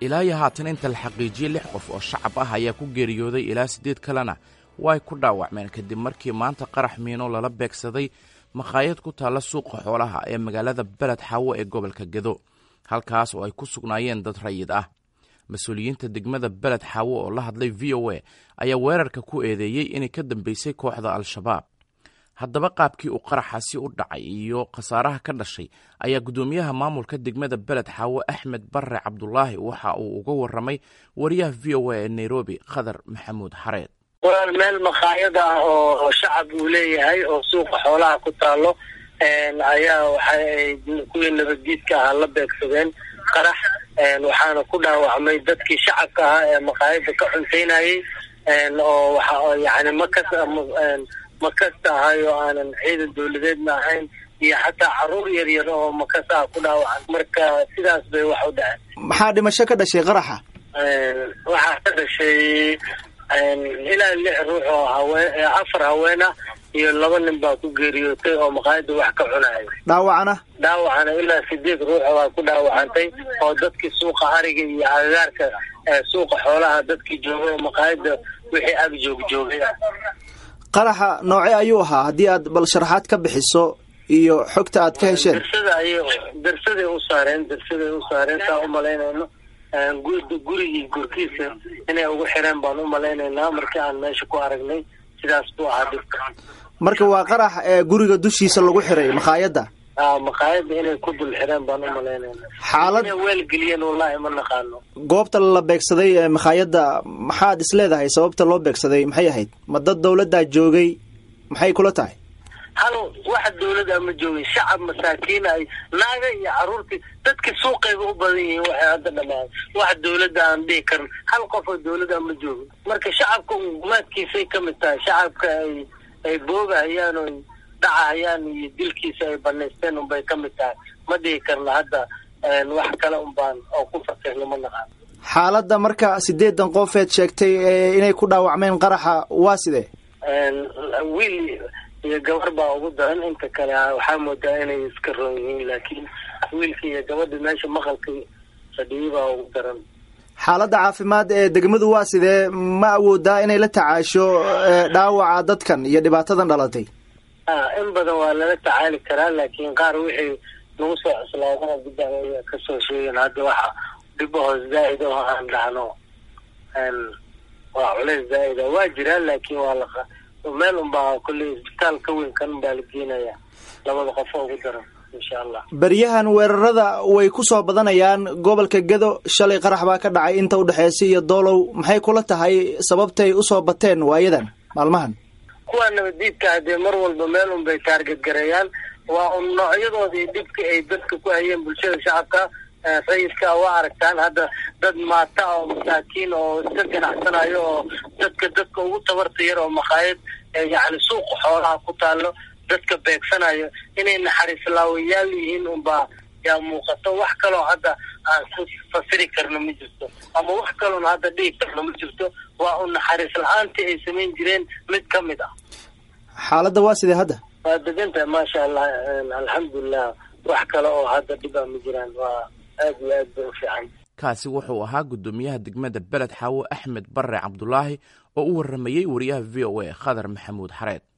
ilaa iyo haatan inta la xaqiijiyey lix qof oo shacab ah ayaa ku geeriyooday ilaa siddeed kalena way ku dhaawacmeen kadib markii maanta qarax miino lala beegsaday makhaayad ku taalla suuqa xoolaha ee magaalada beled xaawo ee gobolka gedo halkaas oo ay ku sugnaayeen dad rayid ah mas-uuliyiinta degmada beled xaawo oo la hadlay v o a ayaa weerarka ku eedeeyey inay ka dambeysay kooxda al-shabaab haddaba qaabkii uu qaraxaasi u dhacay iyo khasaaraha ka dhashay ayaa guddoomiyaha maamulka degmada beled xaawo axmed barre cabdulaahi waxa uu uga warramay wariyaha v o a ee nairobi khadar maxamuud xareed walaal meel makhaayad ah oo shacab uu leeyahay oo suuqa xoolaha ku taalo ayaa waxaay kuwii nabaddiidka ahaa la beegsadeen qarax waxaana ku dhaawacmay dadkii shacabka ahaa ee makhaayadda ka cuntaynayay oo waxa yani makas makasta ahay oo aanan ciidan dawladeedna ahayn iyo xataa caruur yar yar oo makas ah ku dhaawacan marka sidaas bay wax u dhaceen maxaa dhimasho ka dhashay qaraxa waxaa ka dhashay ilaa lix ruux oo haween afar haween ah iyo laba nin baa ku geeriyootay oo maqaayadda wax ka cunaya dhaawacana dhaawacana ilaa sideed ruux baa ku dhaawacantay oo dadkii suuqa ariga iyo agagaarka suuqa xoolaha dadkii joogay oo maqaayadda wixii ag joog joogay ah qaraxa nooce ayuu ahaa haddii aad bal sharaxaad ka bixiso iyo xogta aad ka hesheen darsada ay darsaday u saareen darsaday u saareen saa umalaynayno gurigii gurkiisa inay ugu xireen baan u malaynaynaa markii aan meesha ku aragnay sidaas buu ahaa dhibka marka waa qarax ee guriga dushiisa lagu xiray makhaayadda a makhaayadda inay ku dul xireen baan u malaynaynaa xaalad inay weelgeliyeen wallaahi ma naqaano goobta la beegsaday ee makhaayadda maxaad is leedahay sababta loo beegsaday maxay ahayd ma dad dawladdaa joogay maxay kula tahay hal waxa dawladda ma joogin shacab masaakiin ay naaga iyo caruurtii dadkii suuqayba u badan yihiin waxay hadda dhamaan wax dawladda aan dhihi karin hal qof oo dawladda ma joogin marka shacabka gumaadkiisay ka mid tahay shacabka ay ay boogahayaan oo dhacahayaan iyo dilkiisa ay banaysteen unbay ka mid tahay ma dhihi karna hadda wax kale unbaan oo ku fakirno ma naqaan xaaladda marka sideedan qofeed sheegtay inay ku dhaawacmeen qaraxa waa sidee wiil iyo gabar baa ugu daran inta kale waxaa moodaa inay iska roon yihiin laakiin wiilka iyo gabadha meesha maqalka fadhiyay baa ugu daran xaaladda caafimaad ee degmadu waa sidee ma awoodaa inay la tacaasho dhaawaca dadkan iyo dhibaatadan dhalatay a in badan waa lala tacaali karaa laakiin qaar wixii nagu soo cuslaadana gudda aya kasoo sheegeen hadda waxa dhibahoos zaa'id oo aan dhacno waa culeys zaa'id a waa jiraan laakiin waa la meel unbaa kolley isbitaal ka weyn kan baa la geenaya labada qof oo ugu daran insha allah beryahan weerarada way ku soo badanayaan gobolka gedo shalay qarax baa ka dhacay inta udhexeysa iyo doolow maxay kula tahay sababtay usoo bateen waayadan maalmahan kuwa nabadiidka hadee mar walba meel un bay taarget gareeyaan waa un noocyadoodii dhibka ay dadka ku hayeen bulshada shacabka rayidka waa aragtaan hadda dad maata oo masaakiin oo iska ganacsanayo oo dadka dadka ugu tabarta yar oo makhaayad yacni suuqa xoolaha ku taalo dadka beegsanayo inay naxariis laawayaal yihiin unbaa yaa muuqato wax kaloo hadda aan ku fasiri karno ma jirto ama wax kaloon hadda dhihi karno ma jirto waa un naxariis la-aantii ay samayn jireen mid ka mid ah xaaladda waa sidee hadda waa degantahay maasha allah alxamdulilah wax kale oo hadda dhib a ma jiraan waa aad iyo aad bay u fiican kaasi wuxuu ahaa guddoomiyaha degmada beled xaawo axmed barre cabdulaahi oo u warramayey wariyaha v o a khadar maxamuud xareed